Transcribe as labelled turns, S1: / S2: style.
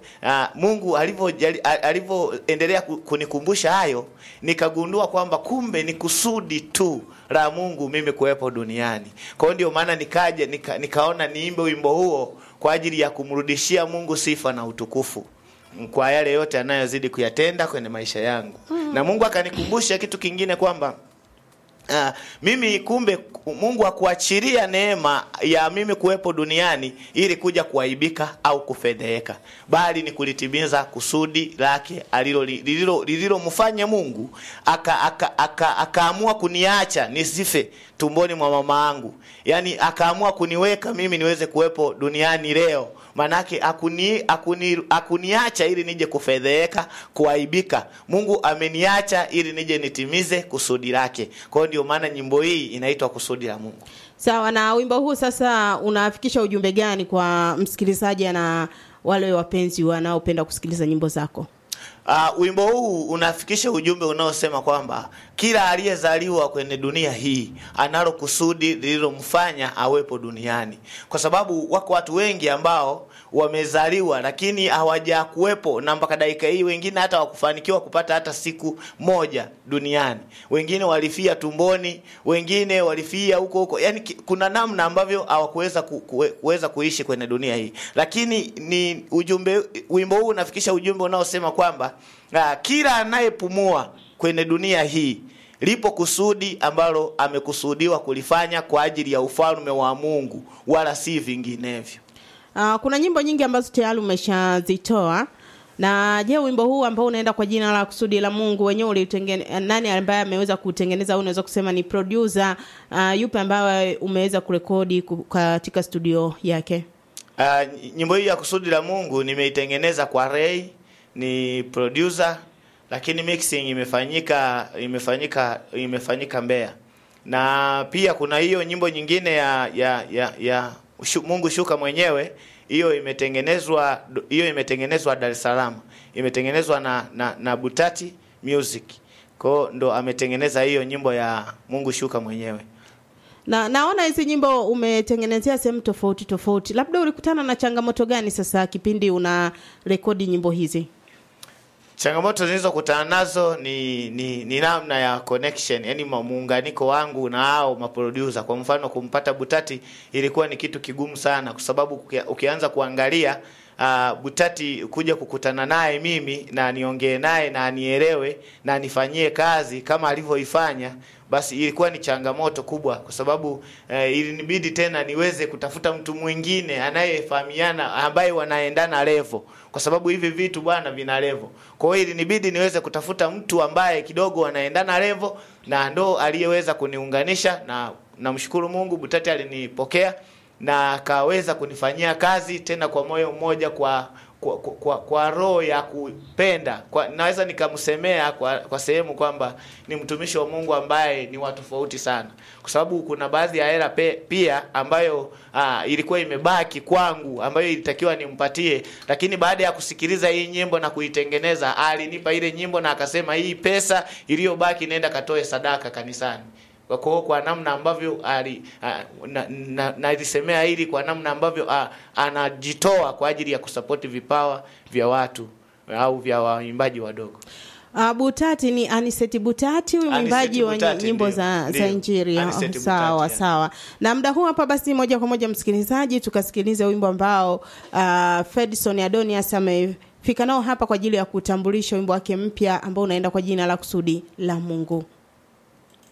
S1: uh, Mungu alivyo alivyoendelea ku- kunikumbusha hayo, nikagundua kwamba kumbe ni kusudi tu la Mungu mimi kuwepo duniani. Kwa hiyo ndio maana nikaja nika, nikaona niimbe wimbo huo kwa ajili ya kumrudishia Mungu sifa na utukufu kwa yale yote anayozidi kuyatenda kwenye maisha yangu. Na Mungu akanikumbusha kitu kingine kwamba Uh, mimi kumbe Mungu akuachilia neema ya mimi kuwepo duniani ili kuja kuaibika au kufedheheka, bali ni kulitimiza kusudi lake alilo lililo lililomfanya Mungu aka aka aka akaamua kuniacha nisife tumboni mwa mama yangu, yaani akaamua kuniweka mimi niweze kuwepo duniani leo manake akuni, akuni, akuniacha ili nije kufedheheka kuaibika. Mungu ameniacha ili nije nitimize kusudi lake. Kwa hiyo ndio maana nyimbo hii inaitwa kusudi la Mungu.
S2: Sawa, na wimbo huu sasa unafikisha ujumbe gani kwa msikilizaji na wale wapenzi wanaopenda kusikiliza nyimbo zako?
S1: Uh, wimbo huu unafikisha ujumbe unaosema kwamba kila aliyezaliwa kwenye dunia hii analo kusudi lililomfanya awepo duniani, kwa sababu wako watu wengi ambao wamezaliwa lakini hawajakuwepo na mpaka dakika hii, wengine hata wakufanikiwa kupata hata siku moja duniani, wengine walifia tumboni, wengine walifia huko huko, yani ki- kuna namna ambavyo hawakuweza ku, kuwe- kuweza kuishi kwenye dunia hii, lakini ni ujumbe, wimbo huu unafikisha ujumbe unaosema kwamba ah, kila anayepumua kwenye dunia hii lipo kusudi ambalo amekusudiwa kulifanya kwa ajili ya ufalme wa Mungu, wala si vinginevyo.
S2: Uh, kuna nyimbo nyingi ambazo tayari umeshazitoa na je, wimbo huu ambao unaenda kwa jina la kusudi la Mungu wenyewe ulitengene, nani ambaye ameweza kutengeneza au unaweza kusema ni producer uh, yupi ambaye umeweza kurekodi ku- katika studio yake?
S1: Uh, nyimbo hii ya kusudi la Mungu nimeitengeneza kwa Ray, ni producer, lakini mixing imefanyika imefanyika imefanyika Mbeya, na pia kuna hiyo nyimbo nyingine ya ya ya, ya shu, Mungu shuka mwenyewe, hiyo imetengenezwa hiyo imetengenezwa Dar es Salaam, imetengenezwa na, na na Butati Music, kwa ndo ametengeneza hiyo nyimbo ya Mungu shuka mwenyewe.
S2: Na naona hizi nyimbo umetengenezea sehemu tofauti tofauti, labda ulikutana na changamoto gani sasa kipindi una rekodi nyimbo hizi?
S1: Changamoto zilizokutana nazo ni, ni ni namna ya connection, yani muunganiko wangu na hao maproducer. Kwa mfano kumpata Butati ilikuwa ni kitu kigumu sana, kwa sababu ukia- ukianza kuangalia uh, Butati kuja kukutana naye mimi na niongee naye na anielewe na nifanyie kazi kama alivyoifanya, basi ilikuwa ni changamoto kubwa, kwa sababu eh, ilinibidi tena niweze kutafuta mtu mwingine anayefahamiana ambaye wanaendana level, kwa sababu hivi vitu bwana vina level. Kwa hiyo ilinibidi niweze kutafuta mtu ambaye kidogo wanaendana level, na ndo aliyeweza kuniunganisha, na namshukuru Mungu, Butati alinipokea na akaweza kunifanyia kazi tena kwa moyo mmoja kwa kwa, kwa, kwa, kwa roho ya kupenda kwa, naweza nikamsemea kwa, kwa sehemu kwamba ni mtumishi wa Mungu ambaye ni wa tofauti sana, kwa sababu kuna baadhi ya hela pe- pia ambayo aa, ilikuwa imebaki kwangu ambayo ilitakiwa nimpatie, lakini baada ya kusikiliza hii nyimbo na kuitengeneza, alinipa ile nyimbo na akasema hii pesa iliyobaki nenda katoe sadaka kanisani kwa kwa, kwa namna ambavyo ali a, na, na, nalisemea hili kwa namna ambavyo a, anajitoa kwa ajili ya kusapoti vipawa vya watu au vya waimbaji wadogo.
S2: Uh, Butati ni Aniseti Butati, huyu
S1: Aniseti
S2: mwimbaji wa
S1: Butati,
S2: nyimbo
S1: ndio,
S2: za, za
S1: ndio.
S2: Injili.
S1: Aniseti
S2: Oh, sawa
S1: Butati, yeah.
S2: sawa. Na muda huu hapa basi, moja kwa moja msikilizaji, tukasikilize wimbo ambao uh, Fedson Adonias amefika nao hapa kwa ajili ya kutambulisha wimbo wake mpya ambao unaenda kwa jina la kusudi la Mungu.